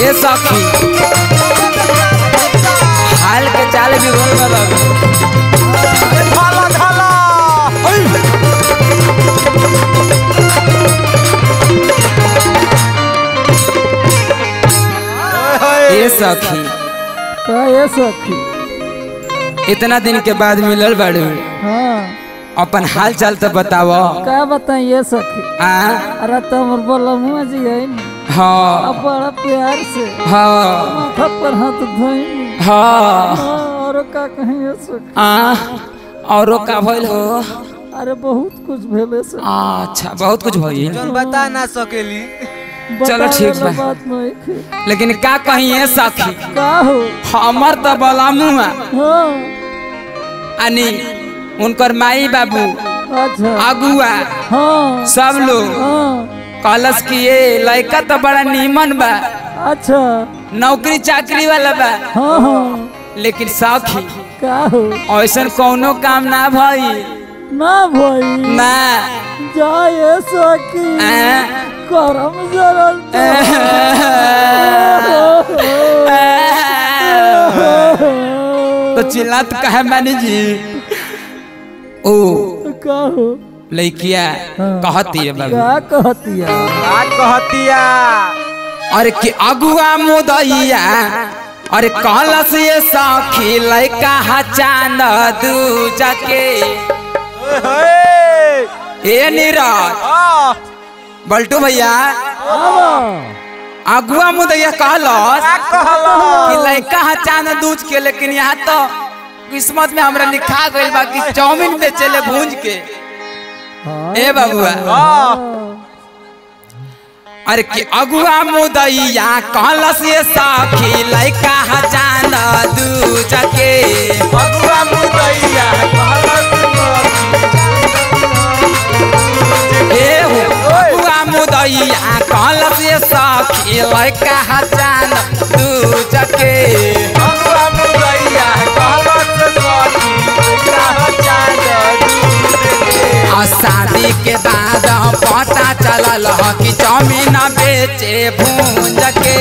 ए सखी हाल के चाल भी रोल में लग धाला धाला ए सखी का ये सखी इतना दिन के बाद मिलल बाड़ू हाँ अपन हाल चाल तो बताव का बताई ये सखी आ अरे तो हमर बोला मुँह जी है न हाँ अब बड़ा प्यार से हाँ माथा पर हाथ धोई हाँ और का कहीं ये सखी आ औरो का भइल हो अरे बहुत कुछ भेले से अच्छा बहुत कुछ भइल जौन बता ना सकेली चलो बतावे ठीक ला बा। बात नहीं खे लेकिन का कही है सखी का हो हमर तो बला मुआ हाँ अनि उनकर माई बाबू अच्छा अगुआ हाँ सब लोग हाँ कलश की ये लड़का तो बड़ा नीमन बा अच्छा नौकरी चाकरी वाला बा हाँ हाँ लेकिन सखी का हो ऐसन कौनो काम ना भई ना भाई ना जाए सकी आ, करम जरल तो चिल्लात कहे मैंने जी ओ कहो लड़किया कहती है बाबू का कहतिया का कहतिया अरे कि अगुआ मुदैया अरे कहलस ये सखी लड़का हचान दू जाके ओए होए ए नीरज आ बल्टू भैया आवा अगुआ मुदैया कहलस का कहला कि लड़का हचान दूज के लेकिन यहाँ तो किस्मत में हमरा लिखा गइल बा कि चाउमीन बेचेले भूंज के हाँ ए बाबुआ आ अरे कि अगुआ मुदैया कहलस ये सखी लड़का हचान दूज के अगुआ मुदैया ए हो अगुआ मुदैया कहलस ये सखी लड़का हचान दूज के अगुआ मुदैया कहलस सखी लइका चांद आ शादी के बाद पता चलल ह कि चाउमीन बेचे भूंज के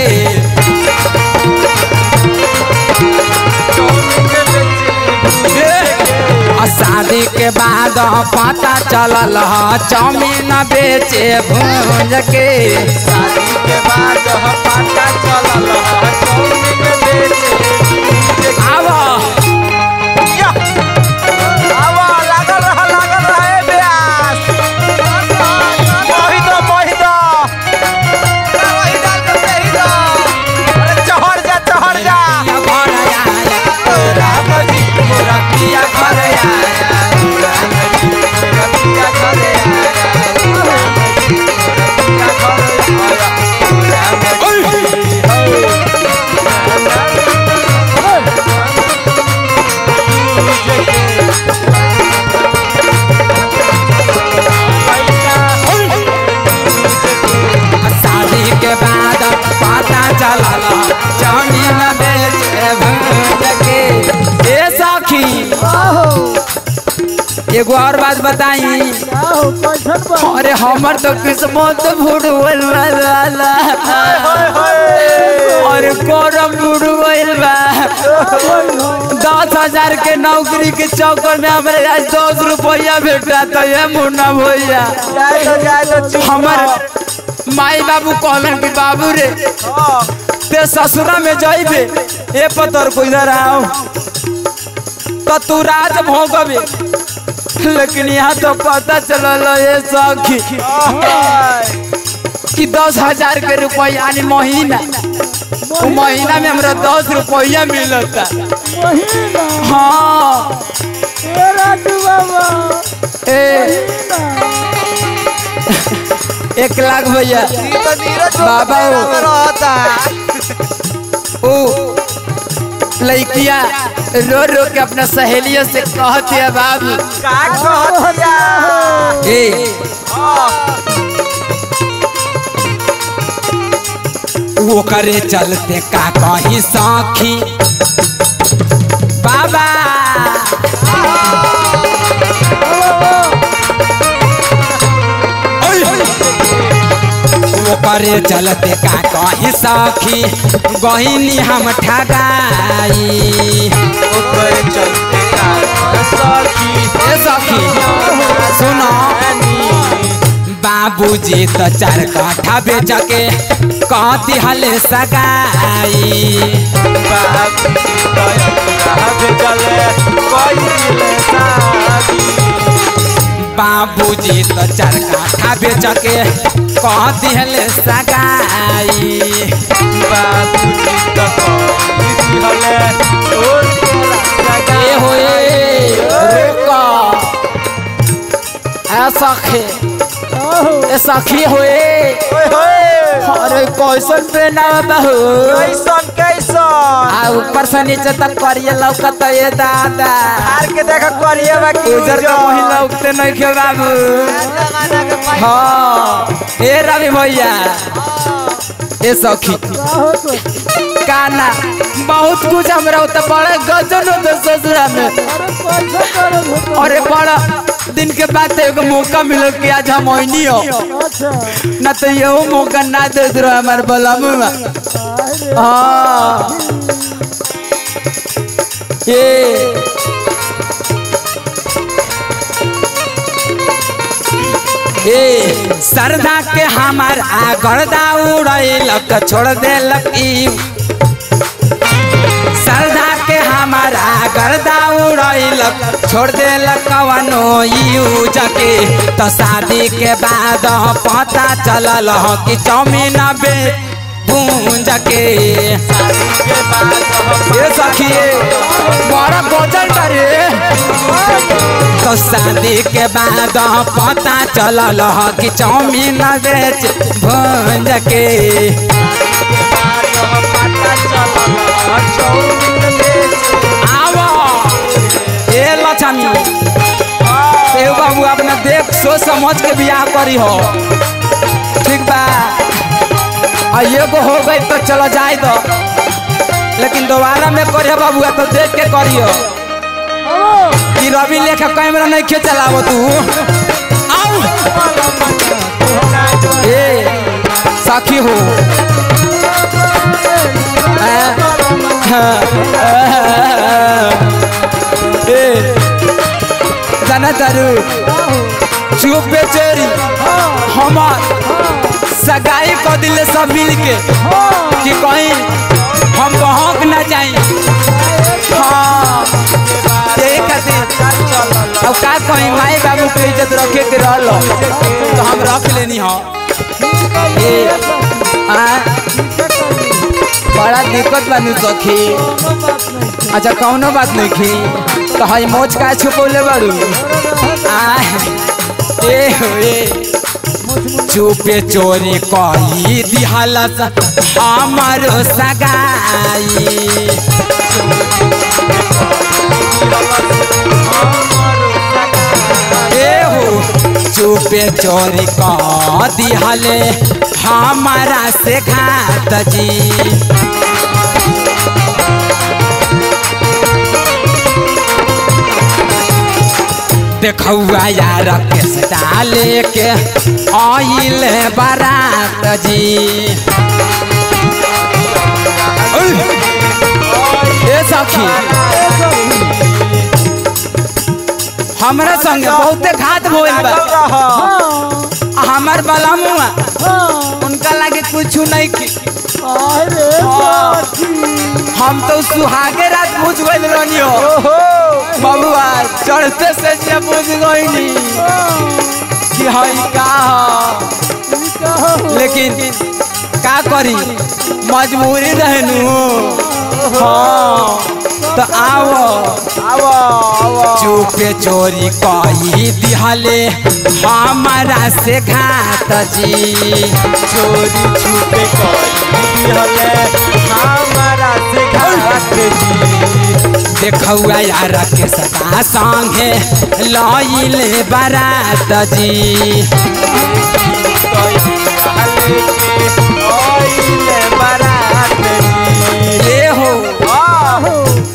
आ शादी के बाद पता चलल ह चाउमीन बेचे भूंज के शादी के बाद पता चलल चाउमीन बेचे आवा या आवा लागल रह लागल रहे ब्यास मोहित मोहित मोहित के सही दो अरे चढ़ जा चढ़ जा घर आया राम जी मोरा पिया घर आया शादी के बाद पता चलल चाउमीन बेचे भूंज के ए सखी आहो एगो और बात बताई आहो कैसन बा अरे हमर तो किस्मत फुटबॉल वाला अरे करम फुटबॉल बा दस हजार के नौकरी के चक्कर में हमारे आज दस रुपया भेटा तो ये मुन्ना भैया जाए तो जाए तो चुप हमर माई बाबू कहलन कि बाबू रे ते ससुरा में जाइबे ए पतर को इधर आओ तो तू राज भोगबे लेकिन यहाँ तो पता चलल ये सखी कि दस हजार के रुपया यानी महीना वो महीना में हमरा दस रुपया मिलता महीना हाँ ए राजू बाबा ए महीना एक लाख भैया ई तो नीरज बाबा बाबा हो। रहता ओ लड़किया रो रो के अपना सहेलियों से कहती है बाबू का कहतिया ए वो करे चलते का कहीं साखी बाबा वो ओकरे चलते का कही सखी गहिनी हम ठगाई ओकर चलते का सखी ए सखी सुनो बाबूजी तो चार काठा बेच के कहती हले सगाई बाबू भेजले कोई दिले शादी बाबूजी तो चार काठा बेच के कहती हले सगाई बाबू जी तो कोई दिले ओ तेरा ए होए रुका ए सखी आहो ए सखी होए ओए होए अरे कैसन प्रेरणा बहू कैसन कैसन आ ऊपर से नीचे तक करिए लौकत ये दादा हार के देख करिए बाकी उजर का वही लौकते नहीं खे बाबू जमाना के पैसा हाँ ए रवि भैया ए सखी आहो तो काना बहुत कुछ हमरा तो बड़ा गजन होता ससुरा में अरे कैसन करब होता अरे बड़ा दिन के बाद एगो मौका मिलल कि आज हम ओइनी हो अच्छा ना तो ये मौका ना दे दो हमार बलमू अरे हाँ ये ए सरदा के हमार आगरदा उड़ैलक छोड़ देलक ई सरदा के हमार आगरदा उड़ैलक छोड़ देलक कवनो यूज के तो शादी के बाद पता चलल ह कि चौमीन बे भूंज के के बाद ये सखिए बड़ा गजल करे तो शादी के बाद पता चलल ह कि चौमीन बेच भूंज के पता चला चौमिन बेच आवो ए लक्ष्मी ए बाबू अपना देख सोच समझ के बियाह करी हो ठीक बा आ एगो हो गई तो चलो जाए दो लेकिन दोबारा में करियो बाबू तो देख के करियो कि रवि लेखा कैमरा नहीं खे चलावो तू आओ ए साखी हो ए जाना तारू चुप पे चोरी हमार सगाई को दिले सब मिल के कि कहीं हम बहक ना जाई हाँ यही खातिर अब का कहीं माई बाबू के इज्जत रखे के रहल तो हम रख लेनी हो ए आ बड़ा दिक्कत बानी सखी अच्छा कौनो बात नहीं खी तो हई मोच का छुपौले बारू आ ए हो ए चुपे चोरी कही दिहलस हमर सगाई ए हो चुपे चोरी कह दिहले हमारा से घात जी देखौआ यार केस डाले के आइल बारात जी ओय! ए सखी हमरा संगे बहुते घात भइल बा आ हमर बलमुआ उनका लागे कुछ नहीं की अरे हम तो सुहागे रात बुझ गइल रहनी हो बबुआ चढ़ते से जे बुझ गइनी कि हई का ह। लेकिन का करी मजबूरी रहनु हाँ तो आओ आवो आवो चुपे चोरी कही दिहले हमारा से घात जी चोरी छुपे करी हले हमारा से घात जी देखौआ यार के सदा संगे लइले बारात जी ओइले बारात जी ए हो आहो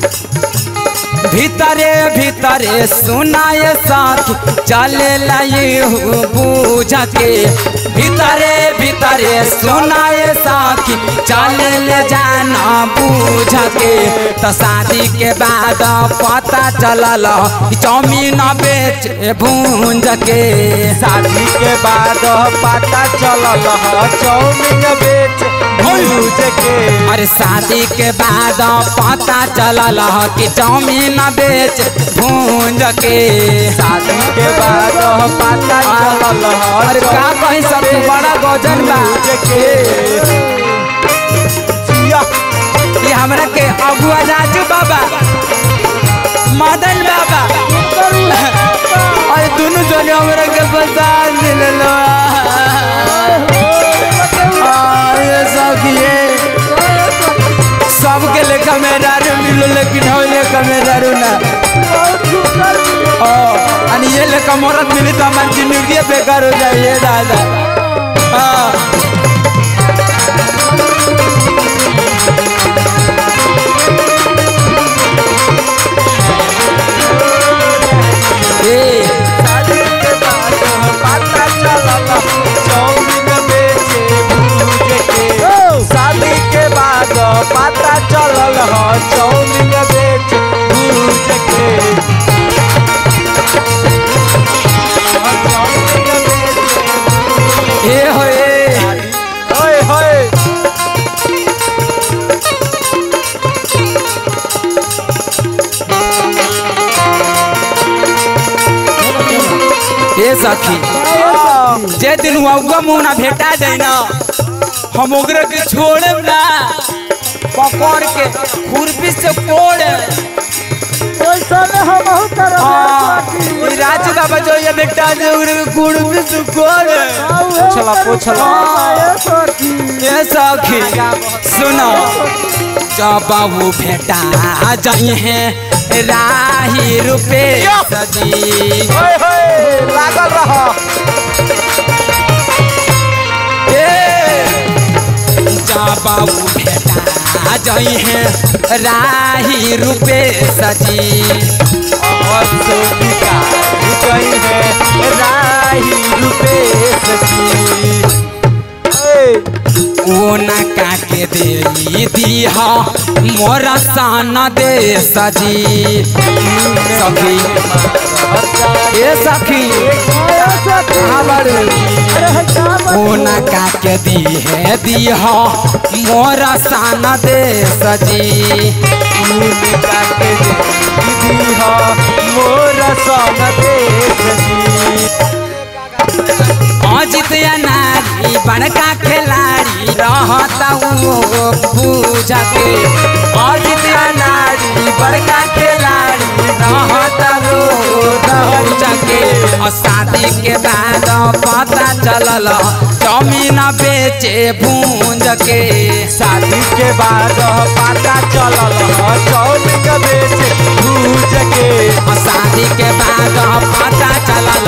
भीतरे भीतरे सुनाए साथ चले लू बूझ के भीतरे भीतर तरे सुनाए साखी चल ले जाना बूझ के तो शादी के बाद पता चलल कि चौमीन बेच भूंज के शादी के बाद पता चलल ह चौमिन बेच भूज के अरे शादी के बाद पता चलल कि चौमीन बेच भूंज के शादी के बाद पता चलल ह अरे का कहीं सब बड़ा गजन बा भूज के जिया ये हमरा के अगुआ राजू बाबा मदन बाबा अरे दोनों जने हमरा के पसंद दिललो ये सखिए सबके लेखा मेरा रू मिलो लेकिन हो लेखा मेरा रू ना ओ अनि ये लेखा मरद मिली तो हमारी जिंदगी बेकार हो जाए दादा हाँ ए शादी के बाद पता चलल चौमिन बेचे भूज के शादी के बाद पता चलल ह चौमिन बेच भूज के चौमिन बेच ए हो ए होय होय ए सखी जे दिन हुआ मुंह ना भेटा जाए ना हम ओकरा के छोड़े ना पकड़ के खुरपी से कोड़ ई राजू बाबा जो ये बेटा जे ओकरा के खुरपी से कोड़ पूछला पूछला ए सखी सुनो जब वो भेटा जाए हैं राही रुपए सजी होय होय लागल रह बाबू भेटा जाई है राही रुपे सजी और सोनिका गई है राही रुपेश जी वो न काके दे दीहा मोरा सान दे सजी सखी ए सखी कहाँ बारू वो न काके दी है दीहा मोरा सान दे सजी भूमिका के दीदी हो मोर सन देश जी अजित या नारी बड़का खिलाड़ी रहता वो पूजा के अजित या नारी बड़का खिलाड़ी रहता वो पूजा के और शादी के बाद पता चलल जमीन बेचे भूंज के शादी के बाद पता चलल ह चौमिन बेच भूज के और शादी के बाद पता चलल